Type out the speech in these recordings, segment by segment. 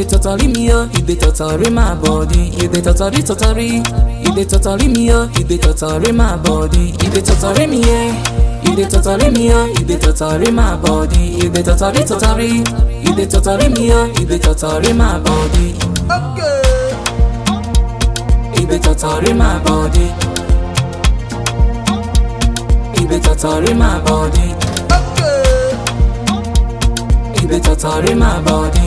dey totally me oh, you dey totally my body. You dey totally totally, you dey totally me oh, you dey totally my body. You dey totally me yeah. You dey totally me oh, you dey totally my body. You dey totally totally, you dey totally me oh, you dey totally my body. Okay. You dey totally my body. You dey totally my body. Okay. You dey totally my body.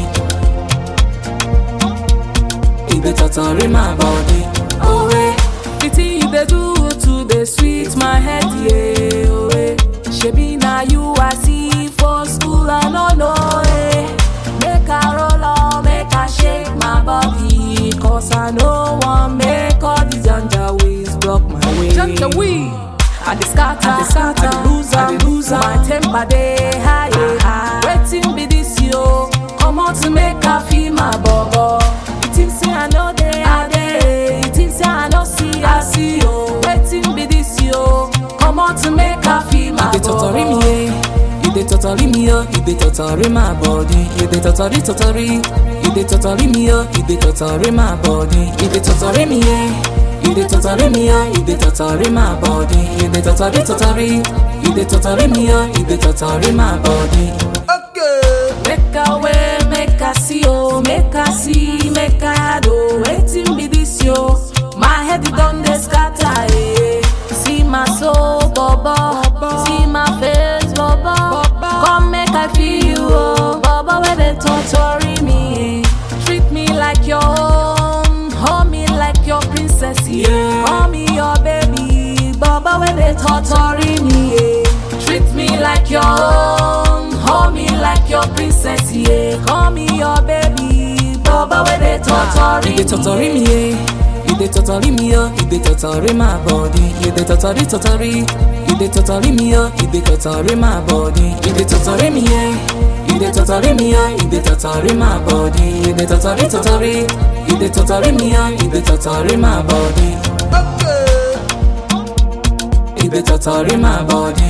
You dey totally my body. Oh eh, the thing you dey do today sweet my head yeah. Oh eh, shebi na you I see for school I no know eh. Make I roll on, make I shake my body, cause I no want make all these janja ways block my way. Janja way. I dey scatter, I dey scatter, I dey lose am, I dey lose am. My temper dey high, yeah. Wetin be this yo? Come on to make I feel my bobo. You think say I know dey, I dey. You think say I no see, I see yo. Wetin be this yo? Come on to make I feel my bobo. You dey totally me, yeah. You dey totally me, oh. You dey totally my body. You dey totally, totally. You dey totally me, oh. You dey totally my body. You dey totally me, yeah. You dey totally me, oh, you dey totally my body. You dey totally, totally. You dey totally me, oh, you dey totally my body. Okay. Make a way, make a see, oh, make a see, make a do. Waiting be this yo. My head it done dey scatter, eh. See my soul, bobo. See my face, bobo. Come make I feel you, oh, bobo. Where they torturing me, eh. Treat me like your own, hold me like your princess, yeah. Call me your baby, bobo. Where they torturing me, eh. Treat me like your own, hold me like your princess, yeah. Call me your baby, bobo. Where they torturing me, you dey torturing me, yeah. You dey totally me, oh, you dey totally my body. You dey totally, totally. You dey totally me, oh, you dey totally my body. You dey totally me, yeah. You dey totally me, oh, you dey totally my body. You dey totally, totally. You dey totally me, oh, you dey totally my body. Okay. You dey totally my body.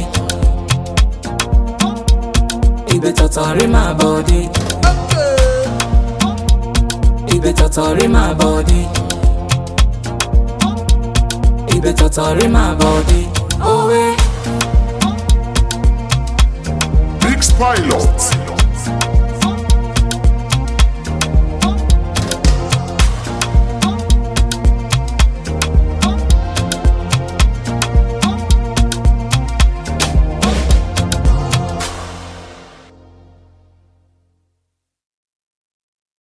You dey totally my body. Okay. You dey totally my body. You dey totally my body. Oh, eh. Mix Pilot.